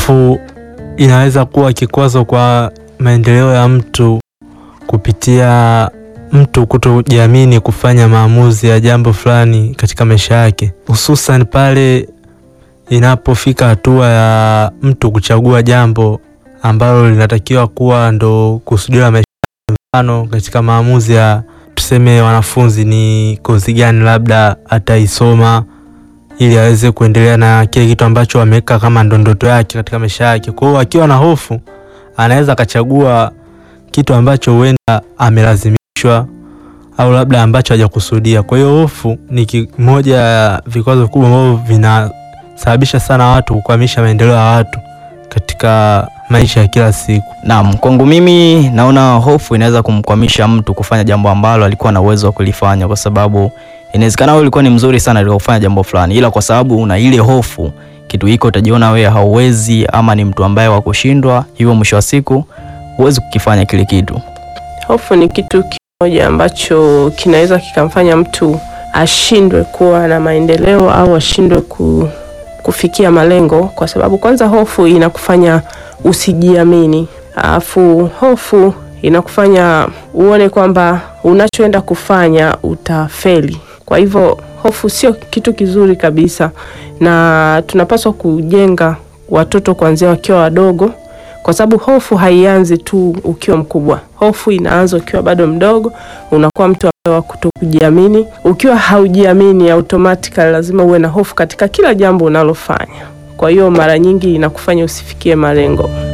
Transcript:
Hofu inaweza kuwa kikwazo kwa maendeleo ya mtu kupitia mtu kutojiamini kufanya maamuzi ya jambo fulani katika maisha yake, hususan pale inapofika hatua ya mtu kuchagua jambo ambalo linatakiwa kuwa ndo kusudio la maisha. Mfano, katika maamuzi ya tuseme, wanafunzi ni kozi gani labda ataisoma ili aweze kuendelea na kile kitu ambacho ameweka kama ndo ndoto yake katika maisha yake. Kwa hiyo akiwa na hofu, anaweza akachagua kitu ambacho huenda amelazimishwa au labda ambacho hajakusudia. Kwa hiyo hofu ni kimoja ya vikwazo vikubwa ambavyo vinasababisha sana watu kukwamisha maendeleo ya watu katika maisha ya kila siku. Naam, kwangu mimi naona hofu inaweza kumkwamisha mtu kufanya jambo ambalo alikuwa na uwezo wa kulifanya, kwa sababu inawezekana wewe ulikuwa ni mzuri sana katika kufanya jambo fulani, ila kwa sababu una ile hofu, kitu hiko utajiona wewe hauwezi ama ni mtu ambaye wa kushindwa, hivyo mwisho wa siku huwezi kukifanya kile kitu. Hofu ni kitu kimoja ambacho kinaweza kikamfanya mtu ashindwe kuwa na maendeleo au ashindwe ku, kufikia malengo, kwa sababu kwanza hofu inakufanya usijiamini, alafu hofu inakufanya uone kwamba unachoenda kufanya utafeli. Kwa hivyo hofu sio kitu kizuri kabisa, na tunapaswa kujenga watoto kuanzia wakiwa wadogo kwa sababu hofu haianzi tu ukiwa mkubwa. Hofu inaanza ukiwa bado mdogo, unakuwa mtu ambaye wa kutokujiamini. Ukiwa haujiamini, automatically lazima uwe na hofu katika kila jambo unalofanya. Kwa hiyo mara nyingi inakufanya usifikie malengo.